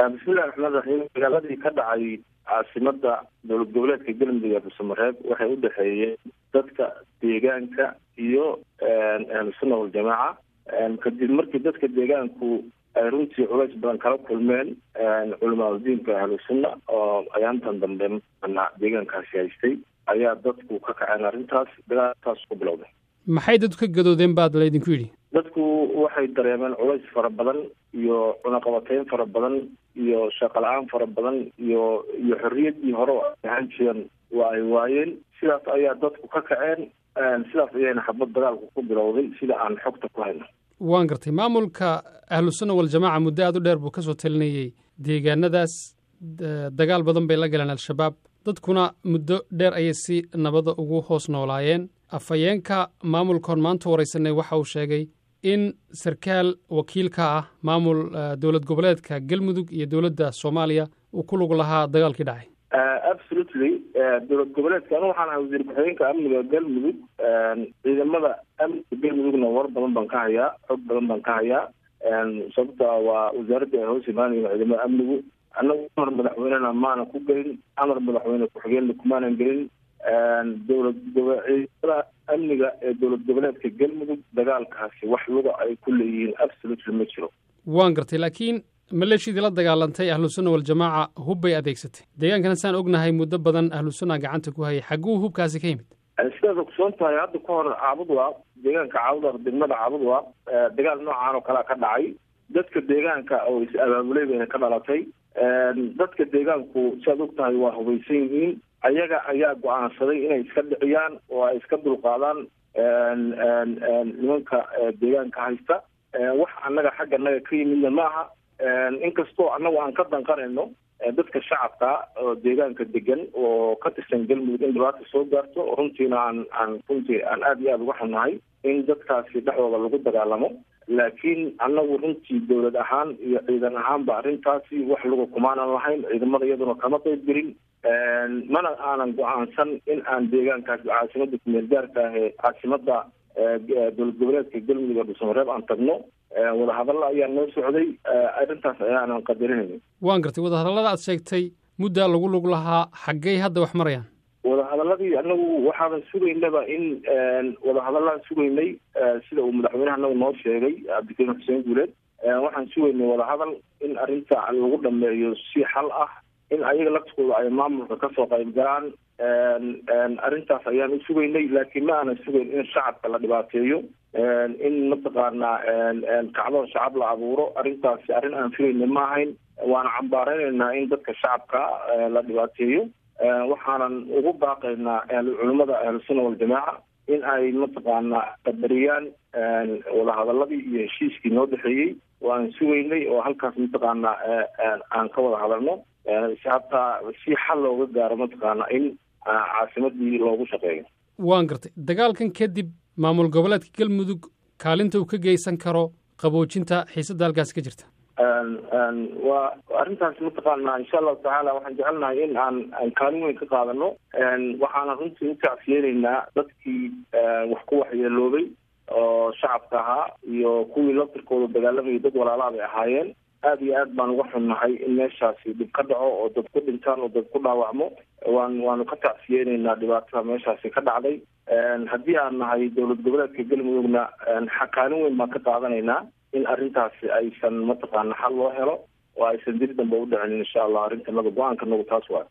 bismillahi raxmaan raxiim dagaaladii ka dhacay caasimada dowlad goboleedka galmudug ee dhuusamareeb waxay u dhexeeyeen dadka deegaanka iyo ahlusunna waljamaaca kadib markii dadka deegaanku ay runtii culays badan kala kulmeen culamaadudiinka ahlusunna oo ayaantan dambe mana deegaankaasi haystay ayaa dadku ka kaceen arrintaas dagaalkaas ku bilowday maxay dadku ka gadoodeen baad laydinku yidhi dadku waxay dareemeen culays fara badan iyo cunaqabateyn fara badan iyo shaqala-aan fara badan iyo iyo xorriyaddii hore oo ay ahaan jireen waa ay waayeen sidaas ayaa dadku ka kaceen sidaas ayayna xabad dagaalku ku bilowday sida aan xogta ku hayno waan gartay maamulka ahlusunna waljamaaca muddo aad u dheer buu ka soo talinayey deegaanadaas dagaal badan bay la galeen al-shabaab dadkuna muddo dheer ayay si nabada ugu hoos noolaayeen afhayeenka maamulkoon maanta waraysanay waxa uu sheegay in sarkaal wakiilka ah maamul dowlad goboleedka galmudug iyo dowladda soomaaliya uu ku lug lahaa dagaalkii dhacay absolutely dowlad goboleedka anu waxaan ahay wasiir ku-xigeenka amniga galmudug ciidamada amniga galmudugna war badan baan ka hayaa xog badan baan ka hayaa sababta waa wasaaradda ay hoos imaanayen ciidamada amnigu annagu amar madaxweynena maana ku gelin amar madaxweyne ku-xigeenna kumaanan gelin dowlad ciidamada amniga ee dowlad goboleedka galmudug dagaalkaasi wax luga ay ku leeyihiin absolutely ma jiro waan gartay laakiin maleeshiyadii la dagaalantay ahlusunna waljamaaca hub bay adeegsatay deegaankana saan ognahay muddo badan ahlusunna gacanta ku hayay xagguu hubkaasi ka yimid sidaad ogsoon tahay hadda ka hor caabudwaaq deegaanka caabudwaaq degmada caabudwaaq dagaal noocaan oo kalea ka dhacay dadka deegaanka oo is abaabulay bayna ka dhalatay dadka deegaanku siaad og tahay waa hubaysan yihiin ayaga ayaa go-aansaday inay iska dhiciyaan oo ay iska dulqaadaan nimanka deegaanka haysta wax annaga xagga naga ka yimidna ma aha inkastoo annagu aan ka danqanayno dadka shacabka oo deegaanka degan oo ka tirsan galmudug in dhibaata soo gaarto runtiina aan aan runtii aan aada iyo aada uga xunnahay in dadkaasi dhexdooda lagu dagaalamo laakiin annagu runtii dowlad ahaan iyo ciidan ahaanba arrintaasi wax lagu kumaanan lahayn ciidamada iyaduna kama qayb gelin mana aanan go-aansan in aan deegaankaasi caasimada kumeel gaarka ah ee caasimada dowlad goboleedka galmudug ee dhuusamareeb aan tagno wadahadalla ayaa noo socday arrintaas ayaanan qadarinayna waan gartay wadahadallada aad sheegtay muddaa lagu lug lahaa xaggey hadda wax marayaan wadahadaladii anagu waxaaban sugaynaba in wadahadalaan sugaynay sida uu madaxweyneha anagu noo sheegay cabdikariim xuseen guuleed waxaan sugaynay wadahadal in arrinta lagu dhameeyo si xal ah in ayaga laftigooda ay maamulka kasoo qayb galaan arrintaas ayaan u sugaynay laakiin ma aanan sugayn in shacabka la dhibaateeyo in mataqaanaa kacdoon shacab la abuuro arrintaasi arrin aan filayna ma ahayn waana cambaareynayna in dadka shacabka la dhibaateeyo waxaanan ugu baaqaynaa culimmada ahlusunna waljamaaca in ay mataqaanaa qadariyaan wadahadaladii iyo heshiiskii noo dhexeeyey waan sugaynay oo halkaas mataqaanaa aan ka wada hadalno hataa si xal looga gaaro mataqaana in caasimadii loogu shaqeeyo waan gartay dagaalkan kadib maamul goboleedka galmudug kaalinta uu ka geysan karo qaboojinta xiisadda halkaasi ka jirta waa arrintaas mataqaana insha allahu tacaala waxaan jecelnahay in aan aan kaalin weyn ka qaadano waxaana runtii u tacsiyeyneynaa dadkii wax ku waxyeeloobay oo shacabka ahaa iyo kuwii laftirkooda dagaalamayay dad walaalaa bay ahaayeen aada iyo aad baan uga xunnahay in meeshaasi dhib ka dhaco oo dad ku dhintaan oo dad ku dhaawacmo waan waanu ka tacsiyeyneynaa dhibaatada meeshaasi ka dhacday haddii aan nahay dowlad goboleedka galmudugna kaalin weyn baan ka qaadanaynaa in arrintaasi aysan mataqaana xal loo helo oo aysan dib dambe u dhicin insha allah arrintanada go-aanka nagu taas waay